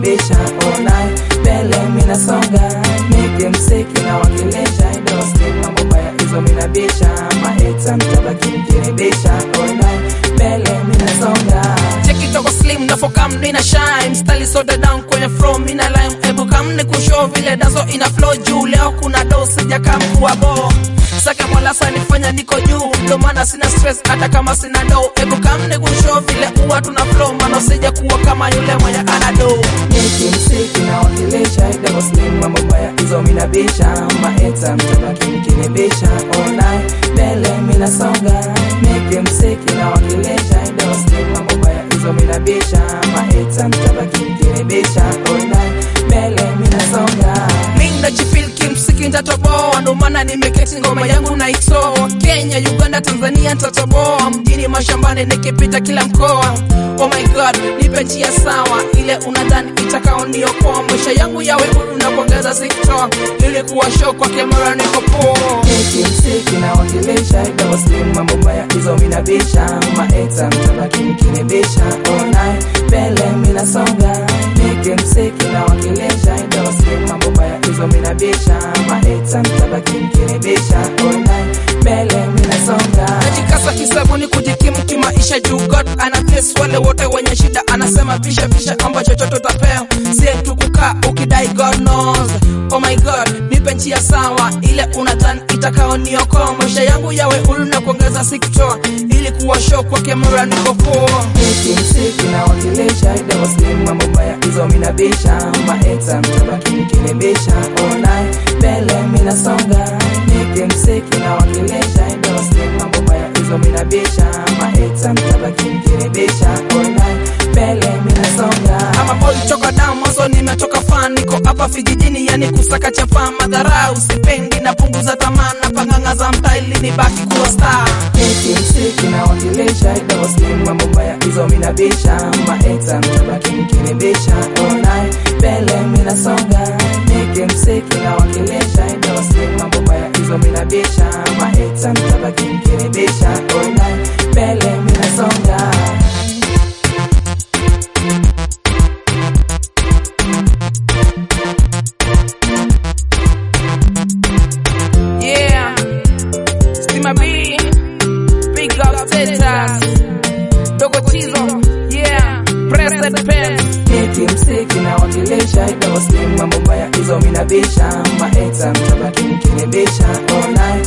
mkinibisha all night mbele minasonga nike msiki na wakilisha idosti mambo baya hizo minabisha maeta mtabaki mkinibisha all night mbele minasonga cheki toko slim na fokam nina shine style soda down kwenye flow mina lime ebu kam ni kushow vile dazo ina flow juu leo kuna do sija kam kuwa bo sake mwalasa nifanya niko juu ndo maana sina stress hata kama sina do ebu kam ni kushow vile uwa tuna flow mano sija kuwa kama yule mwenye ana do niki msiki na wakilisha idosti mambo baya hizo minabisha maeta mtabaki mkinibisha all night mbele minasonga niki msiki na wakilisha idosti mambo baya hizo minabisha maeta mtabaki mkinibisha all night mbele minasonga Minda chifil kimsiki ntatoboa ndo maana nimeketi ngoma yangu naitoa Kenya, Uganda, Tanzania ntatoboa mjini mashambani nikipita kila mkoa Oh my god, nipe njia sawa ile unadhani itakaoniokoa maisha yangu yawe huru na kuongeza sikitoa ili kuwa show kwa kamera niko poa Niki msiki na wakilisha idosti mambo baya hizo minabisha maeta mtabaki mkinibisha all night mbele minasonga Niki msiki na wakilisha idosti mambo baya hizo minabisha maeta mtabaki mkinibisha all night mbele minasonga najikasa kisabuni kujikimu kimaisha juu god ana bless wale wote wenye shida anasema pisha pisha amba chochote utapewa sie tu kukaa ukidai god knows oh my god nipe njia sawa ile unadhani itakaoniokoa maisha yangu yawe huru na kuongeza sikitoa ili kuwa show kwa kamera niko poa Niki msiki na wakilisha idosti mambo baya hizo minabisha maeta mtabaki mkinibisha all night mbele minasonga Niki msiki na wakilisha idosti mambo baya hizo minabisha maeta mtabaki mkinibisha all night mbele minasonga ama boy toka damu mwanzo nimetoka fan niko hapa vijijini yani kusaka chapa madharau sipendi napunguza tamaa na panganga za mtaa ili nibaki kuwa star Niki msiki na wakilisha idosti mambo baya hizo minabisha maeta mtabaki mkinibisha all night mbele minasonga Niki msiki na wakilisha idosti mambo baya hizo minabisha maeta mtabaki mkinibisha all night mbele minasonga Yeah, Stima B, Big Up Status, Dogo Chizo, yeah, Pressed Pen. Niki msiki na wakilisha idosti mambo baya hizo minabisha maeta mtabaki mkinibisha all night